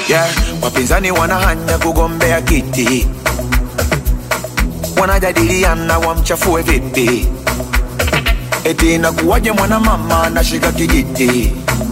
yeah. Wapinzani wanahanya kugombea kiti, wanajadiliana wamchafue vipi, eti inakuwaje mwanamama anashika kijiti,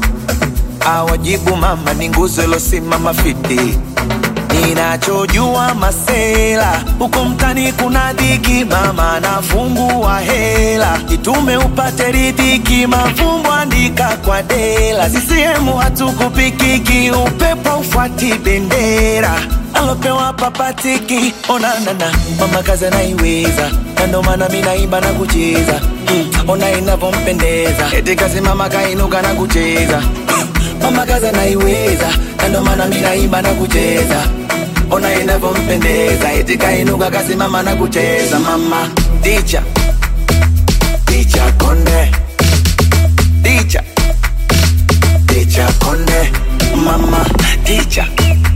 awajibu mama ni nguzo ilosimama fiti. Ninachojua masela huko mtani kuna dhiki, mama anafungua hela, itume upate ridhiki, mafumbo andika kwa dela. CCM hatukupikiki, upepo ufuati bendera alopewa papatiki, onanana mama kazi anaiweza, na ndo maana mi naimba na kucheza mm, ona inavyompendeza, eti kazi mama kainuka na kucheza mama kazi anaiweza, na ndo maana mi naimba na kucheza ona inavyompendeza, eti kainuka kasimama na kucheza. Mama ticha ticha konde ticha ticha konde mama ticha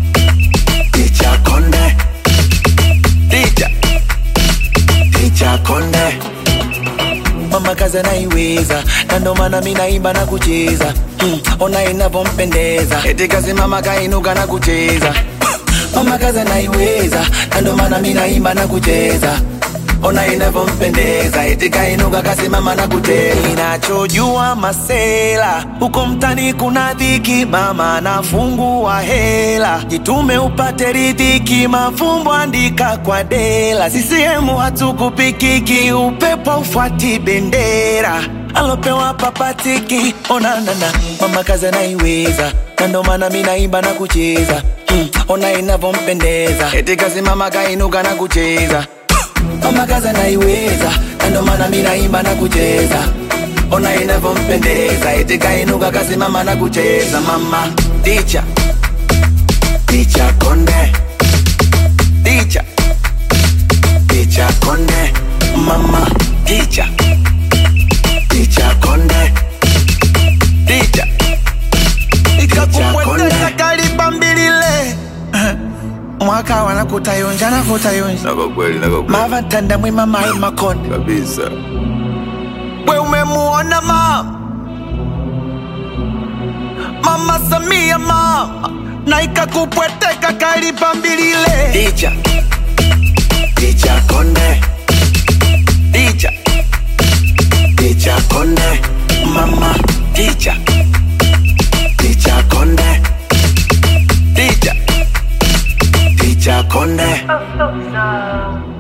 ticha konde ticha ticha konde mama kazi anaiweza, na ndo maana mi naimba na kucheza mm, ona inavyompendeza, eti kasimama kainuka na kucheza mama kazi anaiweza, na ndo maana mi naimba na kucheza ona inavyompendeza, eti kainuka kasimama na kucheza. Ninachojua masela huko mtani kuna dhiki, mama anafungua hela, jitume upate ridhiki, mafumbo andika kwa dela. CCM hatukupikiki, upepo ufuati bendera alopewa papatiki, onanana mama kazi anaiweza, na ndo maana mi naimba na kucheza mm, ona inavyompendeza, eti kasimama kainuka na kucheza mama kazi anaiweza, na ndo maana mi naimba na kucheza ona inavyompendeza, eti kainuka kasimama na kucheza. Mama ticha ticha konde ticha ticha konde mama ticha ticha konde ticha ikakupweteka kalipa mbilile mwaka wana kutayonja na kutayonja Nako kweli, nako kweli mavatanda mwima mai makonde kabisa. we umemuona mama mama samia mama na ikakupweteka kalipa mbilile Ticha ticha konde ticha ticha konde mama ticha ticha konde ticha ticha konde Oh, so sad.